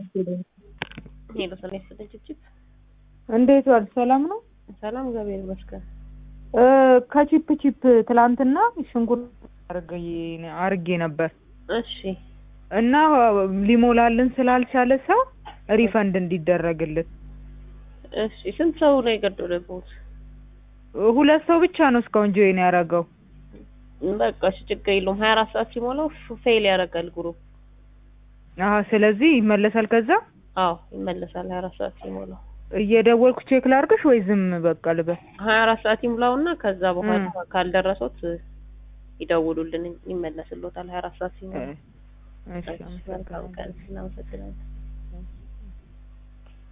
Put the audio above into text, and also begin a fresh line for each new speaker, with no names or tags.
ሄሎ ሰላም ይስጥልኝ ችፕ
እንዴት ዋል? ሰላም ነው?
ሰላም እግዚአብሔር ይመስገን።
እ ከቺፕ ቺፕ ትላንትና ሽንኩርት አርጌ ነበር
እሺ
እና ሊሞላልን ስላልቻለ ሰው ሪፈንድ እንዲደረግልን
እሺ ስንት ሰው ነው የገደለብዎት?
ሁለት ሰው ብቻ ነው እስካሁን ጆይን ያደረገው።
በቃ እሺ ችግር የለውም። ሀያ አራት ሰዓት ሲሞላው ፌል ያደርጋል ግሩፕ።
አሀ ስለዚህ ይመለሳል ከዛ
አዎ ይመለሳል ሀያ አራት ሰዓት ሲሞላው።
እየደወልኩ ቼክ ላርግሽ ወይ ዝም በቃ ልበል?
ሀያ አራት ሰዓት ይሙላውና ከዛ በኋላ ካልደረሶት ይደውሉልን ይመለስልዎታል ሀያ አራት ሰዓት ሲሞላ።
እሺ
መልካም ቀን እናመሰግናለን።